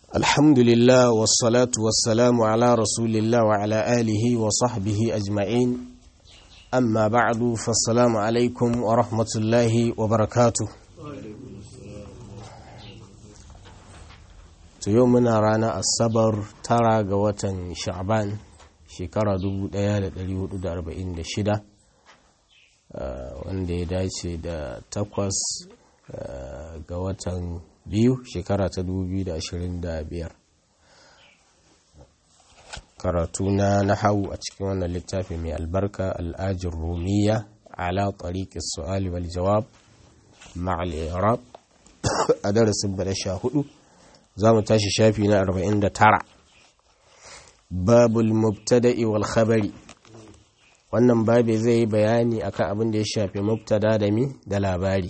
الحمد لله والصلاة والسلام على رسول الله وعلى آله وصحبه أجمعين أما بعد فالسلام عليكم ورحمة الله وبركاته يومنا رانا الصبر ترى قوة شعبان شكرا دبو ديالة دليو دا أربعين دا شدة wanda ya dace da takwas ga watan biyu shekara ta 2025 karatu na nahawu a cikin wannan littafi mai albarka al'ajin rumiya ala tariqis su'ali wal jawab ma'al i'rab a darasin bada sha hudu za mu tashi shafi na 49 babul mubtada'i wal khabari wannan babe zai yi bayani akan abin da ya shafi mubtada da mi da labari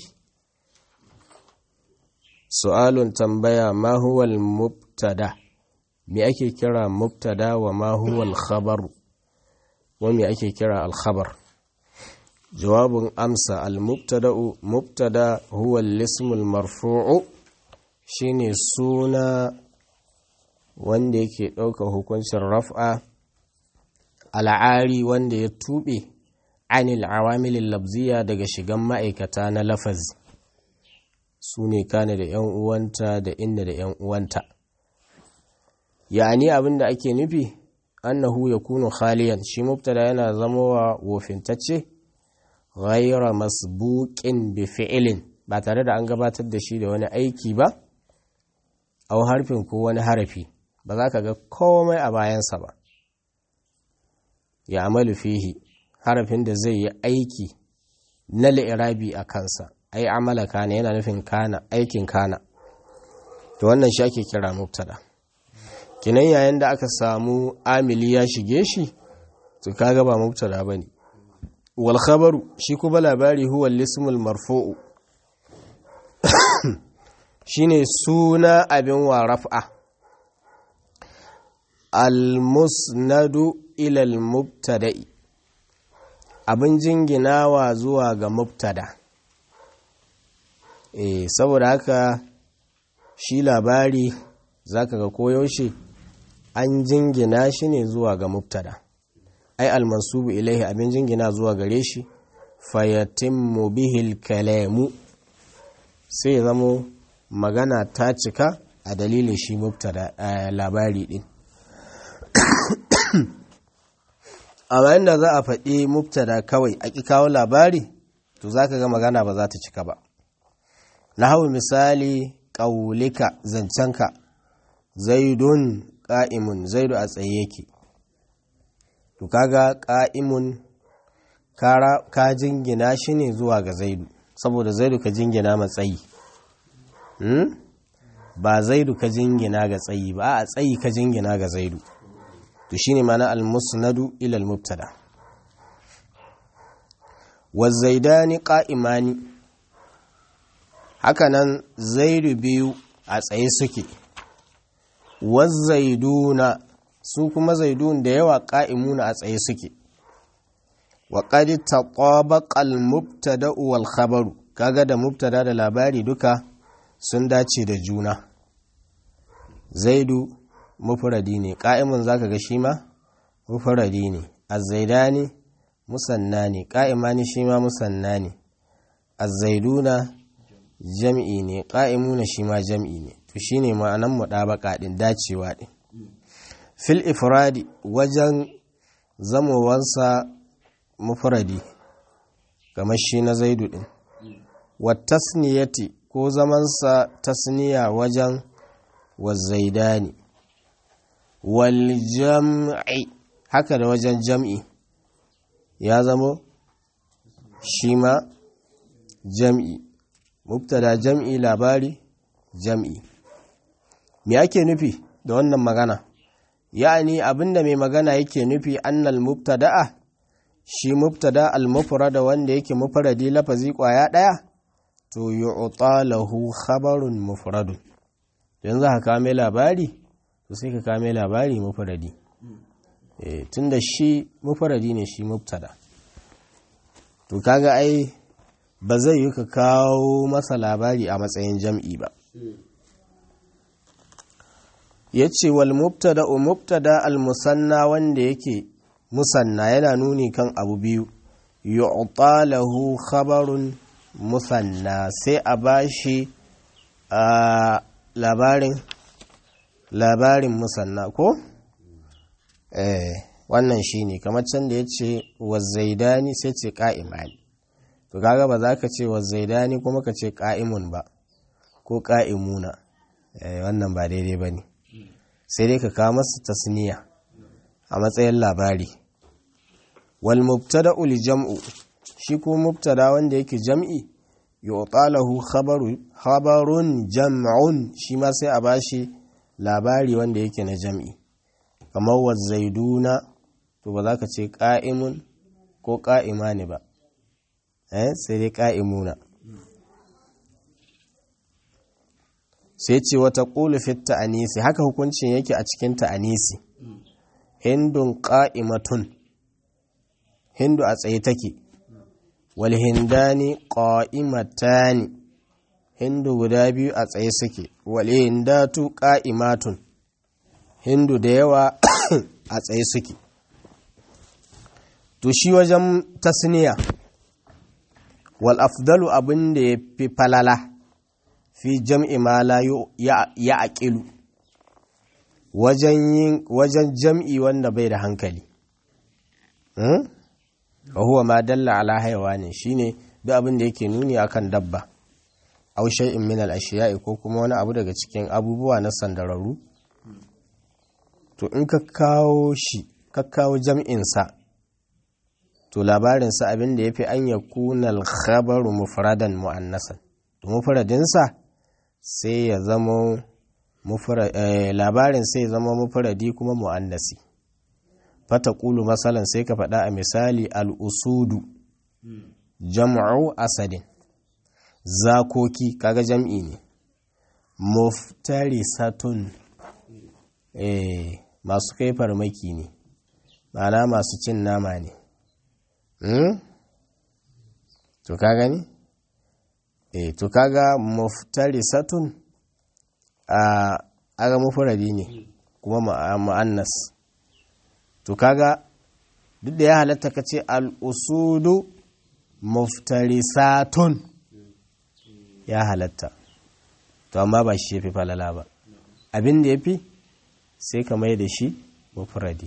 su'alun tambaya ma huwal mubtada me ake kira mubtada wa ma huwal khabar wa me ake kira al khabar jawabin amsa al mubtada'u mubtada huwa al ismul marfu'u shine suna wanda yake ɗaukar hukuncin raf'a al'ari wanda ya tuɓe anil awamilin labziya daga shigan ma'aikata na lafazi su ne kane da ‘yan uwanta da inda da ‘yan uwanta ya'ani abin da ake nufi annahu ya kunu khaliyan shi mubtada yana zama wa wofintacce ghaira masbuqin bi fi'ilin ba tare da an gabatar da shi da wani aiki ba au harfin ko wani harafi ba za ka ga komai a bayansa ba ya amalu fihi harafin da zai yi aiki na li'irabi a kansa ai amala kana yana nufin kana aikin kana to wannan shi ake kira mubtada kinan yayin da aka samu amili ya shige shi to kaga ba mubtada bane wal khabaru shi kuma labari huwa al-ismul marfu'u shine suna abin wa raf'a al-musnadu ila al-mubtada'i abin jinginawa zuwa ga mubtada e saboda haka shi labari zaka ga koyaushe an jingina shi ne zuwa ga mubtada ai almansubu ilaihi abin jingina zuwa gare shi fayatimmu bihil kalamu sai ya zamo magana ta cika a dalilin shi mubtada labari din amma inda za a faɗi mubtada kawai a ƙi kawo labari to za ka ga magana ba za ta cika ba na hau misali ƙaulika zancenka zaidun ƙa'imun zaidu a tsaye yake to kaga ƙa'imun ka jingina shi ne zuwa ga zaidu saboda zaidu ka jingina matsayi hmm? ba zaidu ka jingina ga tsayi ba a tsayi ka jingina ga zaidu to shine mana al-musnadu ila al-mubtada wazaidani qa'imani hakanan zaidu biyu a tsaye suke wazaiduna su kuma zaidun da yawa qa'imuna a tsaye suke wa qad taqabaqa al-mubtada wal khabaru kaga da mubtada da labari duka sun dace da juna zaidu mufradi ne ƙa'imun za ka ga shi ma mufradi ne azzaidani musanna ne ƙa'imani shi ma musanna ne azzaiduna jam'i ne ƙa'imuna shi ma jam'i ne to shi ne ma'anan muɗabaka ɗin dacewa ɗin fil ifradi wajen zamowansa mufradi kamar shi na zaidu ɗin wa tasniyati ko zamansa tasniya wajen wazzaidani waljam'i haka da wajen jam'i ya zamo shi ma jam'i mubtada jam'i labari jam'i me ake nufi da wannan magana ya'ani abinda mai magana yake nufi annal mubtada'a shi mubtada al-mufrada wanda yake mufradi lafazi kwaya daya to yu'ta lahu khabarun mufradun yanzu haka mai labari to sai ka kame labari mufradi eh tunda shi mufradi ne shi mubtada to kaga ai ba zai yi ka kawo masa labari a matsayin jam'i ba ya ce wal mubtada mubtada al musanna wanda yake musanna yana nuni kan abu biyu yu'ta lahu khabarun musanna sai a bashi a labarin labarin musanna ko eh wannan shine kamar can da yace wazaidani sai ce qa'imani to kaga ba za ka ce wazaidani kuma ka ce qa'imun ba ko qa'imuna eh wannan ba daidai bane sai dai ka kawo masa tasniya a matsayin labari wal mubtada'u li jam'u shi ko mubtada wanda yake jam'i yu'talahu khabaru khabarun jam'un shi ma sai a bashi labari wanda yake na jam'i kamar wa zaiduna to ba za ka ce qa'imun ko qa'imani ba eh sai dai qa'imuna sai ce wata qulu fi ta'anisi haka hukuncin yake a cikin ta'anisi hindun qa'imatun hindu a tsaye take walhindani qa'imatani hindu guda biyu a tsaye suke walhindatu qa'imatun hindu da yawa a tsaye suke to shi wajen tasniya wal afdalu abin da ya fi falala fi jam'i ma la ya aqilu wajen wajen jam'i wanda bai da hankali wa huwa ma dalla ala hayawanin shine duk abin da yake nuni akan dabba aw shay'in min al ashiya'i ko kuma wani abu daga cikin abubuwa na sandararru to in ka kawo shi ka kawo jam'in sa to labarin sa abin da yafi an yakuna al khabaru mufradan muannasan to mufradin sa sai ya zama labarin sai ya zama mufradi kuma muannasi fata ƙulu masalan sai ka faɗa a misali al'usudu jam'u asadin zakoki kaga jam'i ne muftarisatun eh masu kai farmaki ne ma'ana masu cin nama ne to ka gani eh to kaga muftarisatun a aga mufradi ne kuma ma'annas to kaga duk da ya halatta ka ce al'usudu muftarisatun ya halatta to amma ba shi ya fi falala ba abin da ya fi sai ka mai da shi mufradi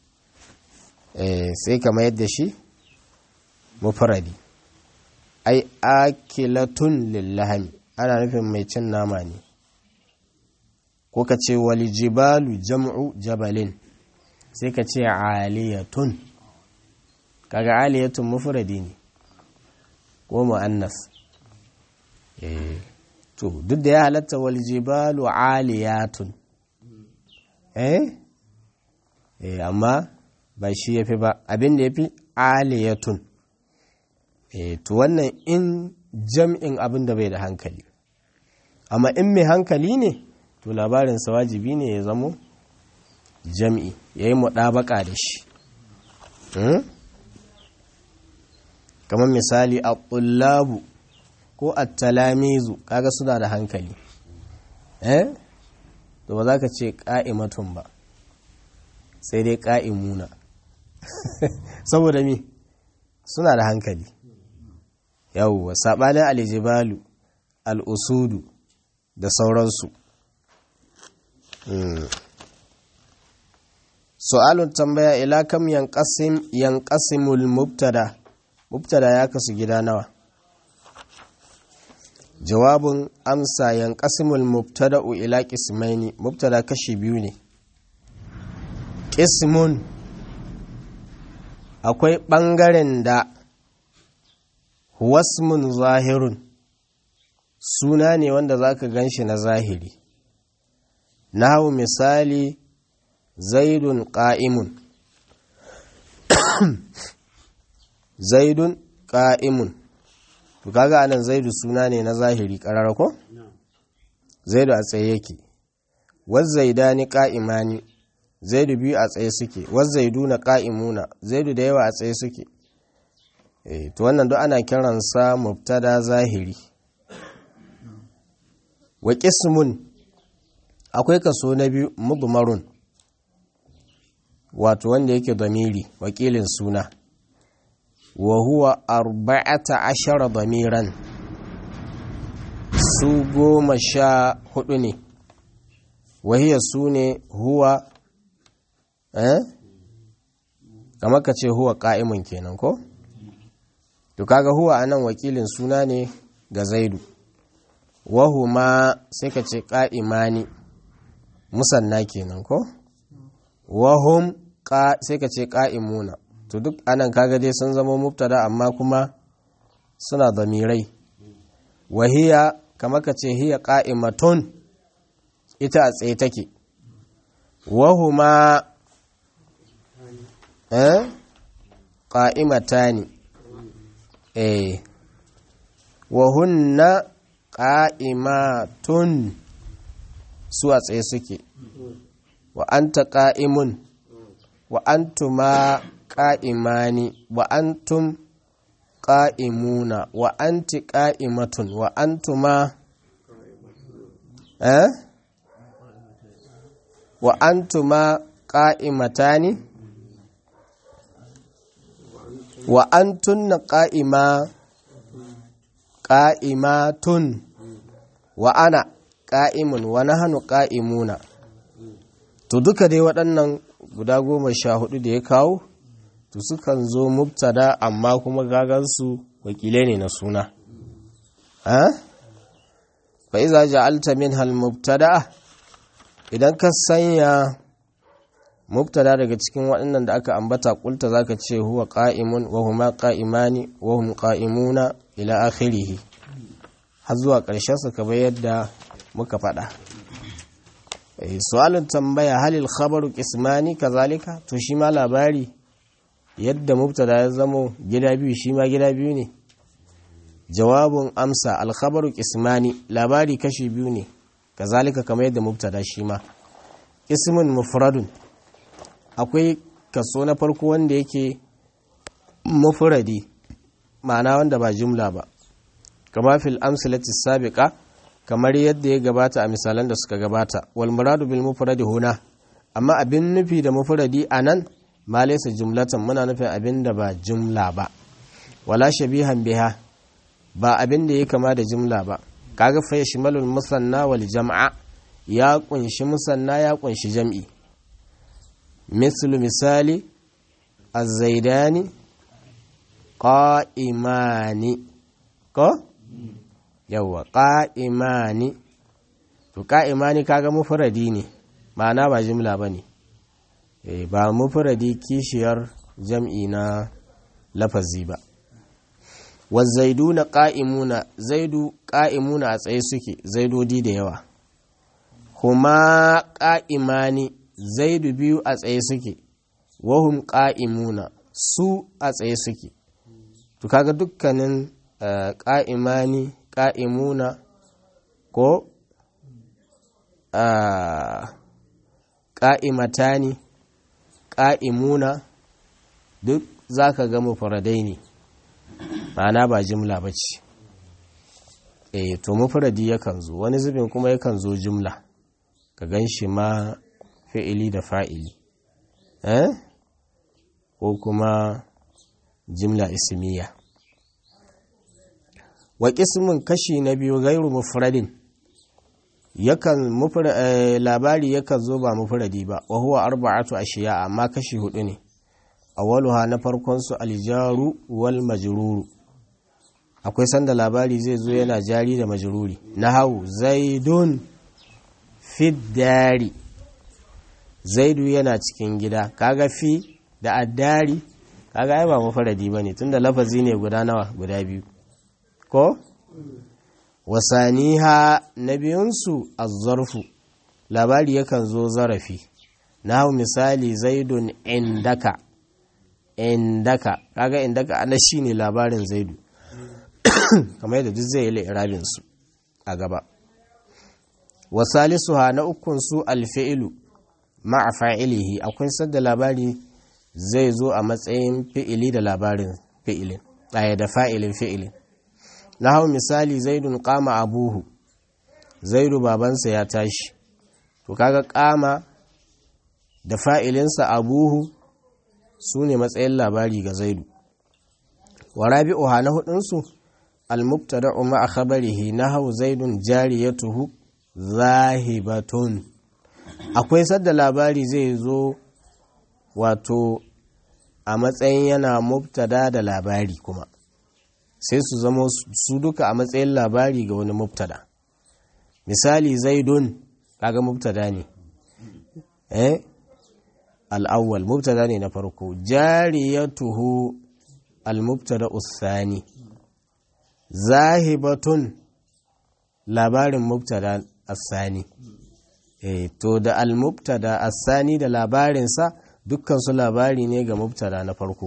sai ka mai da shi mufradi ai akilatun lillahami ana nufin mai cin nama ne ko ka ce walijibalu jam'u jabalin sai ka ce aliyatun kaga aliyatun mufradi ne ko mu'annas eh to duk da ya halatta wal jibalu aliyatun eh eh amma ba shi yafi ba abin da yafi aliyatun eh to wannan in jam'in abin da bai da hankali amma in mai hankali ne to labarinsa wajibi ne ya zamo jam'i ya yi muɗabaka da shi kamar misali a ƙullabu ko a talamizu kaga suna da hankali eh to ba za ka ce ƙa'imatun ba sai dai ƙa'imuna saboda mi suna da hankali yawwa saɓanin alijibalu al'usudu da sauransu su'alun tambaya ila kam yanqasim yanqasimul mubtada mubtada ya kasu gida nawa jawabin amsa yanqasimul mubtada'u ila qismaini mubtada kashi biyu ne qismun akwai ɓangaren da wasmun zahirun suna ne wanda zaka ganshi na zahiri nahu misali zaidun ƙa'imun zaidun ƙa'imun to kaga anan zaidu suna ne na zahiri ƙarar ko? zaidu a tsaye yake wazzaidani ƙa'imani zaidu biyu a tsaye suke wazzaidu na ƙa'imuna zaidu da yawa a tsaye suke e, to wannan duk ana kiransa mubtada zahiri wa ƙismun akwai kaso na biyu mudmarun wato wanda yake damiri wakilin suna wa huwa arba'ata ashara damiran su goma sha hudu ne wahiyar su ne huwa eh kamar ka ce huwa ka'imun kenan ko to kaga huwa anan wakilin suna ne ga zaidu wahuma sai ka ce ka'imani musanna kenan ko wahum sai ka ce ka'imuna to duk anan kaga dai sun zama mubtada amma kuma suna zamirai wahiya kamar ka ce hiya ka'imatun ita a tsaye take wahuma eh qa'imatani eh wahunna qa'imatun su a tsaye suke wa anta qa'imun wa antuma qa'imani wa antum qa'imuna wa anti qa'imatun wa antuma eh wa antuma qa'imatani wa antunna qa'ima qa'imatun wa ana qa'imun wa nahnu qa'imuna to duka dai waɗannan guda goma sha hudu da ya kawo to sukan zo mubtada amma kuma gagansu wakilai ne na suna ha fa iza ja'alta minha al-mubtada idan ka sanya mubtada daga cikin waɗannan da aka ambata kulta zaka ce huwa qa'imun wa huma qa'imani wa hum qa'imuna ila akhirih har zuwa ƙarshen sa kamar yadda muka faɗa su'alin tambaya halil khabaru qismani kazalika to shi ma labari yadda mubtada ya zamo gida biyu shi ma gida biyu ne jawabun amsa alkhabaru qismani labari kashi biyu ne kazalika kamar yadda mubtada shi ma ismun mufradun akwai kaso na farko wanda yake mufradi ma'ana wanda ba jumla ba kama fil amsalati sabiqa kamar yadda ya gabata a misalan da suka gabata wal muradu bil mufradi huna amma abin nufi da mufradi anan ma laysa jumlatan muna nufin abin da ba jumla ba wala shabihan biha ba abin da ya kama da jumla ba kaga fa yashmalul musanna wal jam'a ya kunshi musanna ya kunshi jam'i mislu misali az-zaidani qa'imani ko yawa qa'imani to qa'imani kaga mufradi ne ma'ana ba jumla bane eh ba mufradi kishiyar jam'i na lafazi ba wazaiduna qa'imuna zaidu qa'imuna a tsaye suke zaidodi da yawa kuma qa'imani zaidu biyu a tsaye suke wahum qa'imuna su a tsaye suke to kaga dukkanin qa'imani qa'imuna ko qa'imatani qa'imuna duk zaka ga mufradai ne ma'ana ba jimla ba ce eh to mufradi yakan zo wani zubin kuma yakan zo jumla ka gan shi ma fi'ili da fa'ili eh ko kuma jimla ismiya wa qismun kashi na biyu gairu mufradin yakan labari yakan zo ba mufradi ba wa huwa arba'atu ashiya amma kashi hudu ne awwaluha na farkon su aljaru wal majruru akwai sanda labari zai zo yana jari da majruri nahawu zaidun fiddari zaidu yana cikin gida kaga fi da addari kaga ai ba mafaradi bane tunda lafazi ne guda nawa guda biyu ko wasaniha na biyunsu azzarfu labari yakan zo zarafi nahawu misali zaidun indaka indaka kaga indaka ana shine labarin zaidu kamar yadda duk zai yi irabin su a gaba wasalisuha na ukun su alfi'ilu ma'a fa'ilihi akwai sadda labari zai zo a matsayin fi'ili da labarin fi'ilin ɗaya da fa'ilin fi'ilin na hau misali zaidun kama abuhu zaidu babansa ya tashi to kaga kama da fa'ilinsa abuhu su ne matsayin labari ga zaidu wa rabi'uha na hudunsu al-mubtada'u ma'a khabarihi nahaw zaidun jariyatuhu zahibatun akwai sadda labari zai zo wato a matsayin yana mubtada da labari kuma sai su zama su duka a matsayin labari ga wani mubtada misali zaidun kaga mubtada ne eh al'awwal mubtada ne na farko jariyatuhu al-mubtada usani zahibatun labarin mubtada asani eh to da al-mubtada asani da labarinsa dukkan su labari ne ga mubtada na farko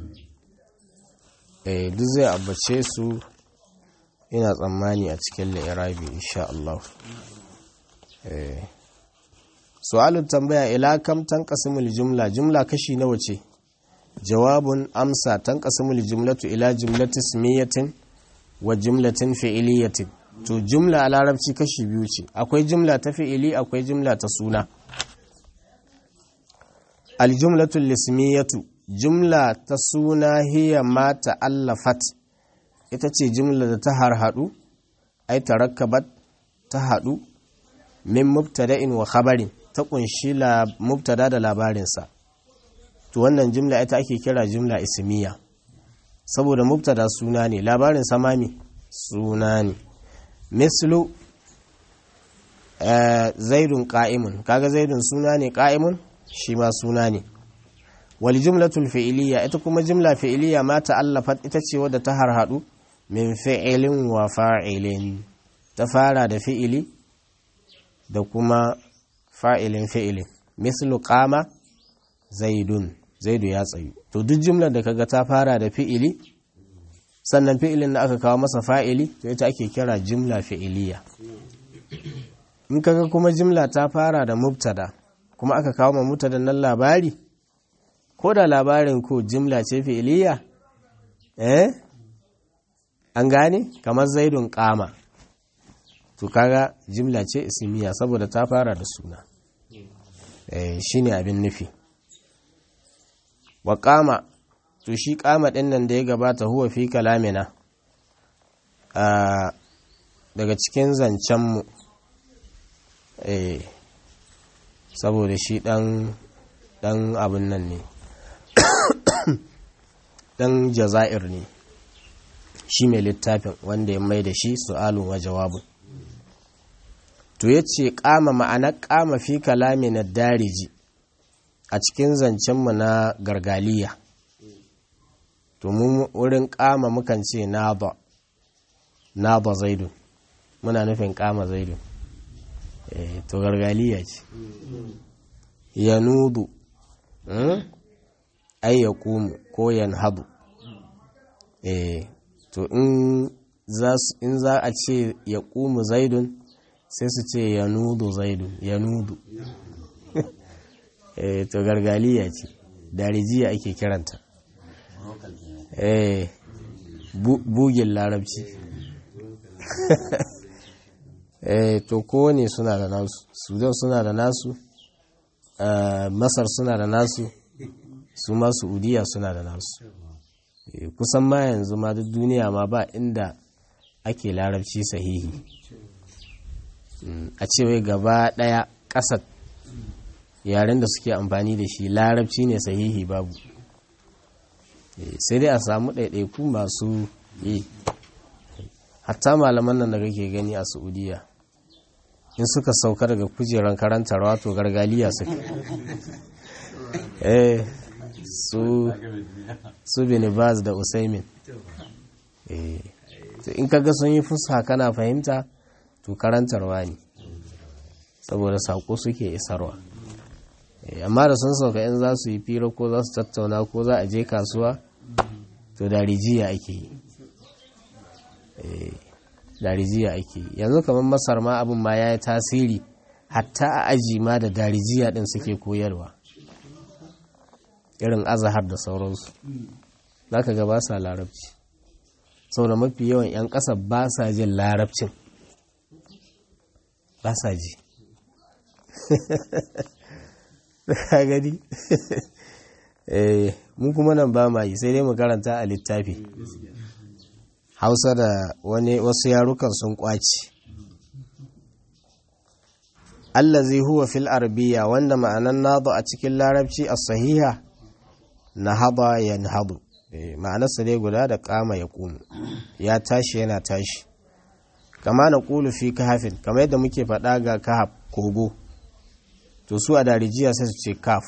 eh duk zai abbace su ina tsammani a cikin la'irabi insha Allah eh su'alun tambaya ila kam tanqasimul jumla jumla kashi nawa ce jawabun amsa tanqasimul jumlatu ila jumlati ismiyatin wa jumlatin fi'iliyatin to jumla a larabci kashi biyu ce akwai jumla ta fi'ili akwai jumla ta suna aljumlatul lismiyatu jumla ta suna hiya ma ta'allafat ita ce jumla da ta harhaɗu ai tarakkabat ta haɗu min mubtada'in wa khabarin ta kunshi mubtada da labarinsa to wannan jumla ita ake kira jumla ismiya saboda mubtada suna ne labarin samami suna ne mislu zaidun qa'imun kaga zaidun suna ne qa'imun shi ma suna ne wal jumlatul fi'iliya ita kuma jumla fi'iliya ma ta'allafat ita ce wadda ta harhadu min fi'ilin wa fa'ilin ta fara da fi'ili da kuma fa'ilin fi'ilin mislu qama zaidun zaidu ya tsayu to duk jumlar da kaga ta fara da fi'ili sannan fi'ilin da aka kawo masa fa'ili to ita ake kira jumla fi'iliya in kaga kuma jumla ta fara da mubtada kuma aka kawo ma mubtada nan labari ko da labarin ko jumla ce fi'iliya eh an gane kamar zaidun kama to kaga jimla ce ismiya saboda ta fara da suna eh shine abin nufi wa kama to shi kama din nan da ya gabata huwa fi kalamina a daga cikin zancen mu eh saboda shi dan dan abin nan ne dan jazair ne shi mai littafin wanda ya mai da shi su'alun wa jawabun to ya ce kama ma'anar kama fi kalami na dariji a cikin zancenmu na gargaliya to mu wurin kama mukan ce naba naba zaidun muna nufin kama zaidun eh to gargaliya ce ya nudu ai ya kumu ko yan hadu eh to in za a ce ya kumu zaidun sai su ce ya nudu zaidun ya nudu eh to gargaliya ce darijiya ake kiranta eh bugin larabci eh to kowane suna da nasu sudan suna da nasu masar suna da nasu su ma saudiya suna da nasu kusan ma yanzu ma duk duniya ma ba inda ake larabci sahihi a cewa gaba daya kasar yaren da suke amfani da shi larabci ne sahihi babu sai dai a samu ɗaiɗaiku masu yi hatta malaman nan da kake gani a saudiya in suka sauka daga kujeran karantarwa to gargaliya suka eh su su binibaz da usaimin eh in kaga sun yi fusa kana fahimta to karantarwa ne saboda saƙo suke isarwa amma da sun sauka in za su yi fira ko za su tattauna ko za a je kasuwa to darijiya ake yi darijiya ake yi yanzu kamar masar ma abin ma ya yi tasiri hatta a aji ma da darijiya din suke koyarwa irin azahar da sauransu za ka ga ba sa larabci sau da mafi yawan 'yan ƙasa ba sa jin larabcin ba sa ji ka gani mu kuma nan ba ma yi sai dai mu karanta a littafi hausa da wani wasu yarukan sun kwaci allazi huwa fil arabiya wanda ma'anan nadu a cikin larabci a sahiha na haba yanhadu ma'anarsa dai guda da kama ya kunu ya tashi yana tashi kama na kulu fi kahafin kamar yadda muke faɗa ga kahaf kogo to su a darijiya sai su ce kaf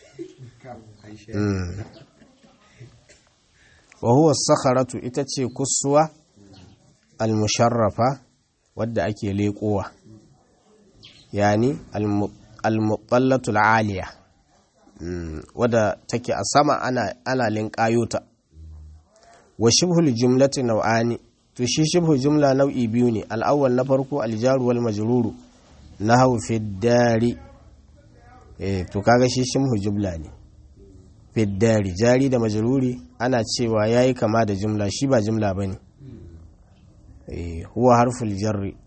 wa huwa sakharatu ita ce kusuwa al-musharrafa wadda ake leƙowa yani al-muqallatu al-aliya wadda take a sama ana ana linƙayota wa shibhul jumlati nau'ani to shi shibhu jumla nau'i biyu ne al-awwal na farko al-jaru wal majruru nahwu fi dari eh to kaga shi shibhu jumla ne fi dari jari da majruri ana cewa yayi kama da jumla shi ba jumla bane eh huwa harful jarri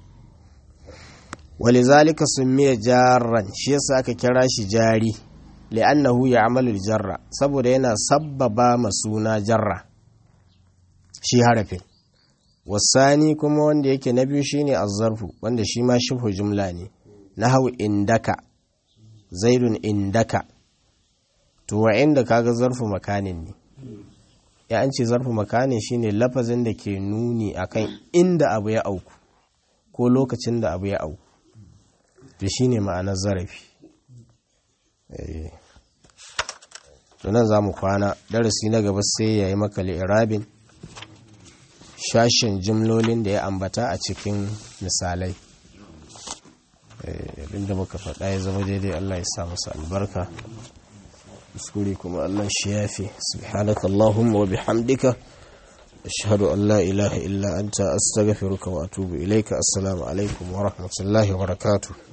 ولذلك سمي جارا shi yasa aka kira shi jari li'annahu ya'malu jarra saboda yana sabbaba masuna jarra shi harafin wasani kuma wanda yake na biyu shine azzarfu wanda shi ma shibhu jumla ne nahwu indaka zaidun indaka to wa inda kaga zarfu makanin ne ya an ce zarfu makanin shine lafazin da ke nuni akan inda abu ya auku ko lokacin da abu ya auku to shine ma'anar zarafi to nan za mu kwana darasi na gaba sai ya yi maka li'irabin shashin jimlolin da ya ambata a cikin misalai abinda muka faɗa ya zama daidai Allah ya sa masa albarka kuskure kuma Allah shi yafi subhanaka Allahumma wa bihamdika ashhadu an la ilaha illa anta astaghfiruka wa atubu ilayka assalamu alaikum wa rahmatullahi wa barakatuh